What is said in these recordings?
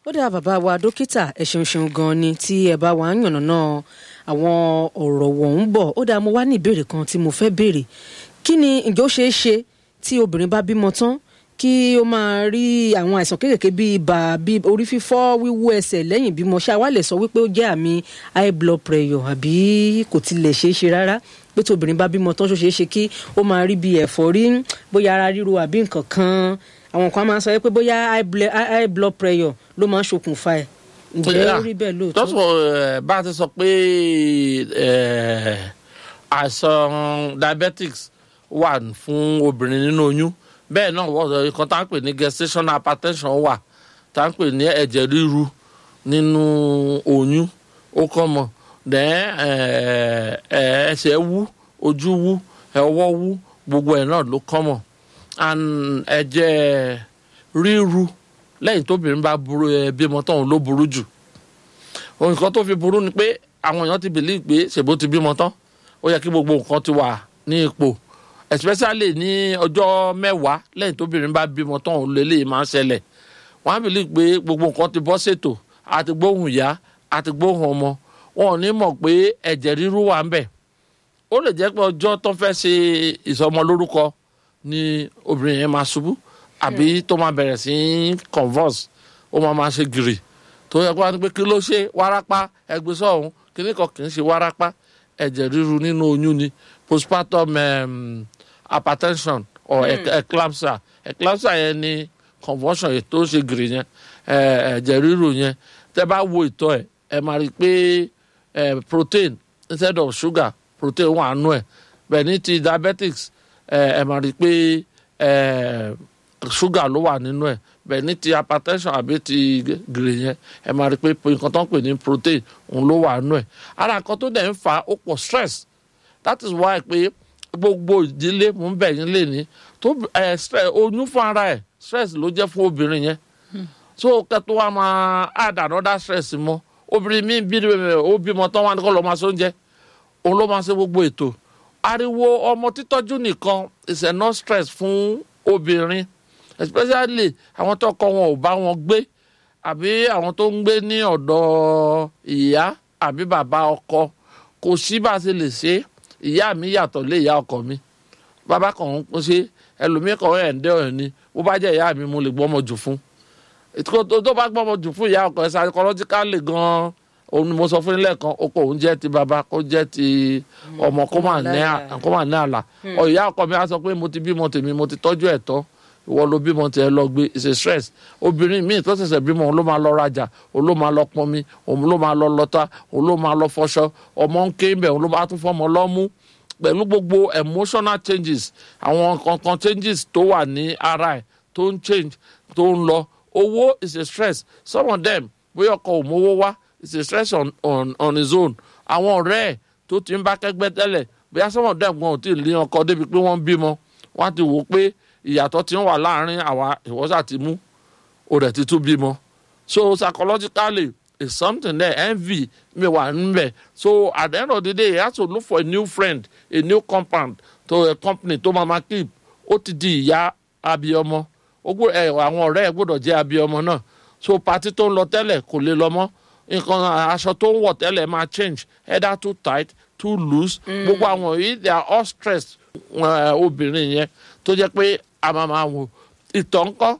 ó dáa bàbá wa dókítà ẹ ṣeun ṣeun gan ni tí ẹ bá wà ń yànnàná àwọn ọ̀rọ̀ wọ̀n ń bọ̀ ó dáa mo wá ní ìbéèrè kan tí mo fẹ́ béèrè kí ni ǹjẹ́ ó ṣeé ṣe tí obìnrin bá bímọ tán kí ó máa rí àwọn àìsàn kéékèèké bíi ibà bíi orí fífọ́ wíwú ẹsẹ̀ lẹ́yìn bímọ ṣá wá lè sọ wípé ó jẹ́ àmì high blood pressure àbí kò tilẹ̀ ṣeé ṣe rárá pé tí obìnrin bá bímọ tán ṣó ṣeé ṣe kí ó máa rí bíi ẹ̀fọ́rí bóyá ara ríro àbí nǹkan kan àwọn kan máa ń sọ pé bóyá high blood pressure ló máa ń ṣokùnfà ẹ̀ ǹjẹ́ ó rí bẹ́ẹ̀ lóòótọ́. tọ́sọ̀ bá a ti sọ pé àìsàn diabetics wà fún obìnrin nínú oyún bẹ́ẹ̀ náà wọ́n nǹkan tá à ń pè ní gestational hypertension wà tá à ń pè ní ẹ̀jẹ̀ ríru nínú oyún ó kọ́ mọ̀ dẹ́n ẹsẹ̀ wú ojú wú ọwọ́ wú gbogbo ẹ̀ náà ló kọ́ mọ̀ and ẹ̀jẹ̀ ríru lẹ́yìn tóbìnrin bá burú ẹ bímọ tán ló burú jù nǹkan tó fi burú ni pé àwọn èèyàn ti believe pé ṣèbó ti bímọ tán ó yẹ kí gbogbo nǹkan ti wà ní ipò especially ní ọjọ́ mẹ́wàá lẹ́yìn tóbìnrin bá bímọ tán òun lè lè máa ń ṣẹlẹ̀ wọ́n á believe pé gbogbo nǹkan ti bọ́ ṣètò àti gbóhùn ìyá àti gbóhùn ọmọ wọn ò ní mọ̀ pé ẹ̀jẹ̀ ríru wà ń bẹ̀ ó lè jẹ́ pé ọjọ́ tó fẹ́ ṣe ìsọmọlórúkọ ni obìnrin yẹn máa ṣubú àbí tó máa bẹ̀rẹ̀ sí converse ó máa máa ṣe gírì tó yẹ kó wá ní pé kí ló ṣe wárápá ẹgbẹ́ sọ̀hún kíní kan kì í ṣe wárápá ẹ̀jẹ̀ ríru nínú oyún ni postpartum um, hypertension or eclampsia eclampsia yẹn ni convulsion yẹn tó ṣe gírì yẹn ẹ̀jẹ̀ ríru yẹn tẹ́ bá wo ìtọ̀ ẹ̀ ẹ máa rí i pé protein instead of sugar protein wà nù ẹ̀ bẹ́ẹ̀ ní ti diabetics ẹ máa rí i pé ṣúgà ló wà nínú ẹ̀ bẹ́ẹ̀ ní ti hypertension àbí ti gèrè yẹn ẹ máa rí i pé nǹkan tó ń pè ní protein òun ló wà nínú ẹ̀ ara nǹkan tó dẹ̀ ń fa ó pọ̀ stress that is why pé gbogbo ìdílé mò ń bẹ̀ yín lé ní tó oyún fún ara ẹ̀ stress ló jẹ́ fún obìnrin yẹn so kẹtù wa máa add another stress mọ́ obìnrin mi bí ó bímọ tán wá ní kó lọ́ọ́ máa sóúnjẹ òun ló máa ṣe gbogbo ètò ariwo ọmọ títọ́jú nìkan is enough stress fún obìnrin especially àwọn tọkọ wọn ò bá wọn gbé àbí àwọn tó ń gbé ní ọ̀dọ̀ ìyá àbí bàbá ọkọ kò sí bá a ṣe lè ṣe ìyá mi yàtọ̀ lé ìyá ọkọ mi bàbá kan ń ṣe ẹlòmíì kan ẹ̀ ń dẹ́ ọ̀rẹ́ ni bó bá jẹ́ ìyá mi mo lè gbọ́mọ jù fún tó bá gbọ́mọ jù fún ìyá ọkọ ẹ̀ psychologically gan-an òun ni mo sọ fún ilé kan oko òun jẹ́ ti bàbá kó jẹ́ ti ọmọ kó mà ní àlà ìyá ọkọ mi á sọ pé mo ti bímọ tèmi mo ti tọ́jú ẹ̀ tán ìwọ ló bímọ tiẹ̀ lọ gbé it's a stress obìnrin míì tó ṣẹ̀ṣẹ̀ bímọ òun ló máa lọ rajà òun ló máa lọ pọnmi òun ló máa lọ lọta òun ló máa lọ fọṣọ ọmọ ń ké bẹ̀ òun ló máa tún fọmọ lọ́mú pẹ̀lú gbogbo emotional changes àwọn kankan changes tó wà ní ara ẹ̀ tó ń change tó ń lọ owó is a stress some of them bóyá ọkọ ò mówó wá it's a stress on on on his own àwọn ọ̀rẹ́ ẹ̀ tó ti ń bá kẹ́gbẹ́ tẹ́lẹ̀ bóyá some of them gan ò tí ì lé ọkọ débi pé wọ́n bímọ wọ́n á ti wò ó pé ìyàtọ̀ ti ń wà láàrin àwa ìwọ́sà ti mú o rẹ̀ ti tún bímọ so psychologically it's something there envy mi wà níbẹ̀ so at the end of the day he has to look for a new friend a new compound to a company tó máa ma keep ó ti di ìyá abiyọmọ àwọn ọ̀rẹ́ ẹ̀ gbọ́dọ̀ jẹ́ abiyọmọ náà so party tó ń lọ tẹ́lẹ̀ kò lè lọ mọ́ nǹkan aṣọ tó ń wọ̀ tẹ́lẹ̀ máa change either too tight too loose gbogbo àwọn yìí they are all stressed obìnrin yẹn tó jẹ́ pé a máa máa wò ìtọ̀ ńkọ́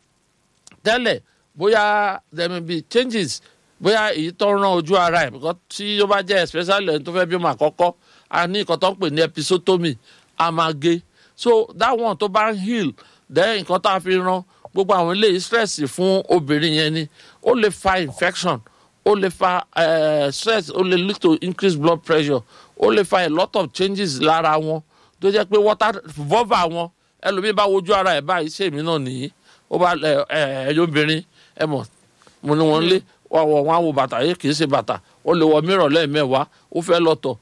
tẹ́lẹ̀ bóyá there may be changes bóyá èyí tó ń rán ojú ara ẹ̀ because tí ó bá jẹ́ especially ẹni tó fẹ́ bímọ àkọ́kọ́ a ní nǹkan tó ń pè ní episotomy a máa gé so that one tó bá ń heal then nǹkan tá a fi rán gbogbo àwọn eléyìí stress fún obìnrin yẹn ni ó lè fa infection ó lè fa uh, stress ó lè lead to increased blood pressure ó lè fa a lot of changes lára wọn tó jẹ́ pé water vulva wọn ẹlòmíín bá wojú ara ẹ̀ báyìí ṣèmi náà nìyí ó bá ẹ ẹyọ obìnrin ẹ mọ̀ mo ní wọn lé wọn wọn á wo bàtà yìí kì í ṣe bàtà ó lè wọ mìíràn lẹ́ẹ̀mẹ́wàá ó fẹ́ lọ́tọ̀